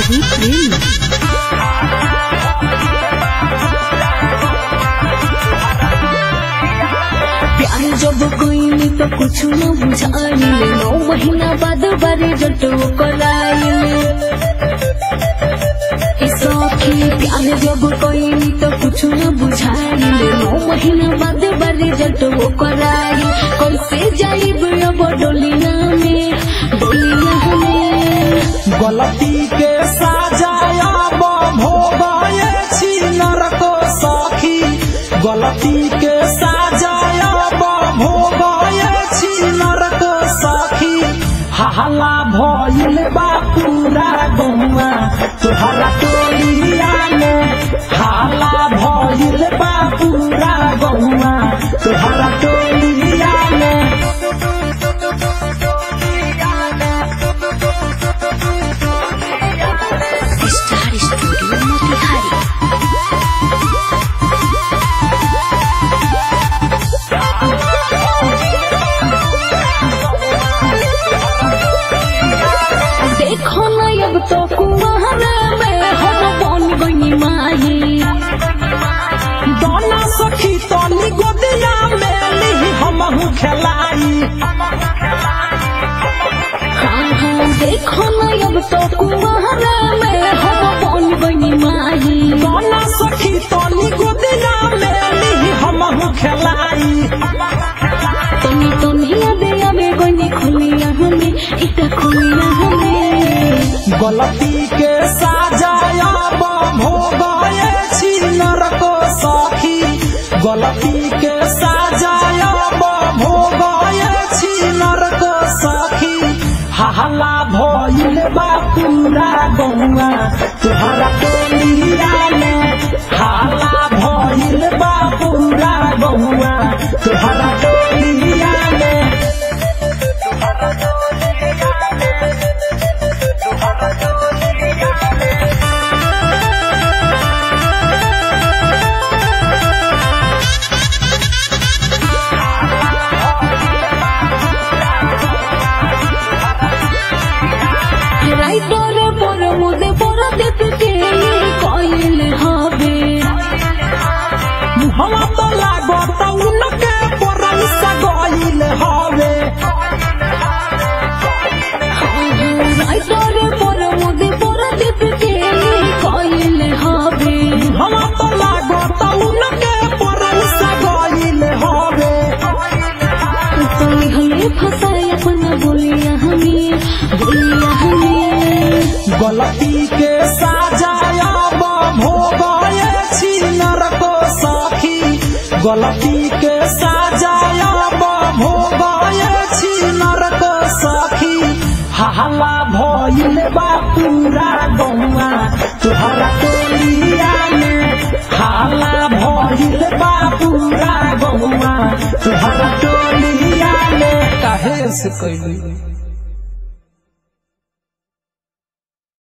Bhojpuri film प्यार जब कोई तो कुछ न बुझाइले नौ महीना बाद बारे जटो कराइले सखी प्यार जब कोई तो कुछ न बुझाइले नौ महीना बाद बारे जटो कराइले कैसे जाइब अब डोलिया में डोलिया में गलती के साजाया भोगाए छी नरको सखी गलती के साजाया भोगाए छी नरको सखी हल्ला भइल बा पूरा गौवा तोहरा टोलिया में हल्ला भइल बा पूरा गौवा तोहरा टोलिया में स्टार स्टूडियो मोतिहारी देखो न अब तो कुआरा में हम बन गई माही दाना सखी तनी गोदिया में ली हमहू खेलाई हाँ हाँ देखो न अब तो कुआरा में हम बन गई माही दाना सखी तनी गोदिया में ली हमहू खेलाई तनी तनी अबे अबे गई खुलिया हमें इता खुलिया हमें गलती के साजाया भोगाए छी नरको सखी गलती के साजाया भोगाए छी नरको सखी हल्ला भइल बा पूरा गौवा तुहरा टोलिया में हल्ला भइल बा पूरा गौवा तुहरा टोलिया में রাইটর পর মুদে পর দেখতে কইলে হবে मुहवा तो लागत उनके परैसा गइल हवे রাইটর পর মুদে পর দেখতে কইলে হবে मुहवा तो लागत उनके परैसा गइल हवे তুমি হলে ফসাই अपना बोलिया हमें बोलिया हमें गलती के साजाया भोगाए छी नरको सखी गलती के साजाया भोगाए छी नरको सखी हल्ला भइल बा पूरा गौवा तुहरा टोलिया में हल्ला भइल बा पूरा गौवा तुहरा टोलिया में काहे से कैली